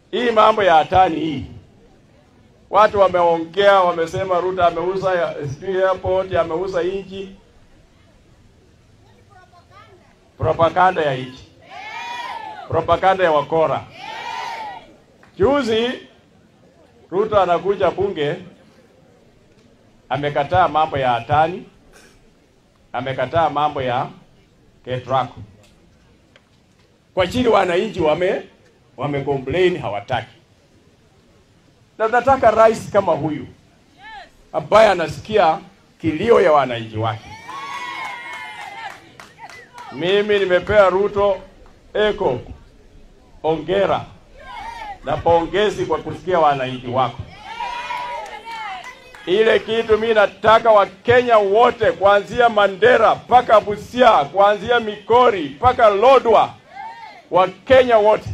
hii mambo ya hatani hii, watu wameongea, wamesema Ruto ameuza ya- sijui airport, ameuza inchi. Propaganda ya inchi, propaganda ya wakora. Juzi Ruto anakuja bunge, amekataa mambo ya hatani, amekataa mambo ya KETRACO kwa chini wananchi wame wame complain hawataki. Na nataka rais kama huyu ambaye anasikia kilio ya wananchi wake. Mimi nimepea Ruto eko ongera na pongezi kwa kusikia wananchi wako. Ile kitu mimi nataka Wakenya wote kuanzia Mandera mpaka Busia, kuanzia Mikori mpaka Lodwa, Wakenya wote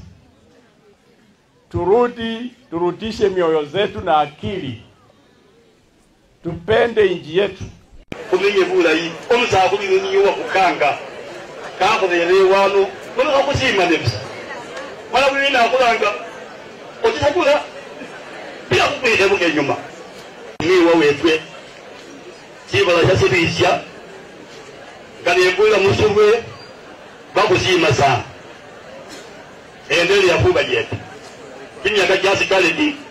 turudi, turudishe mioyo zetu na akili, tupende nchi yetu. kumenye bulayi omusakhu niyo wakukanga kakhuthele wano nono khakusimane busa mala buli nakhulanga otisakula bila khukhwikhebuka enyuma miwa wefwe sibala sha silisha kanembulila musurwe bakhusima sana endelea khuba jete kimyaka jasikaleti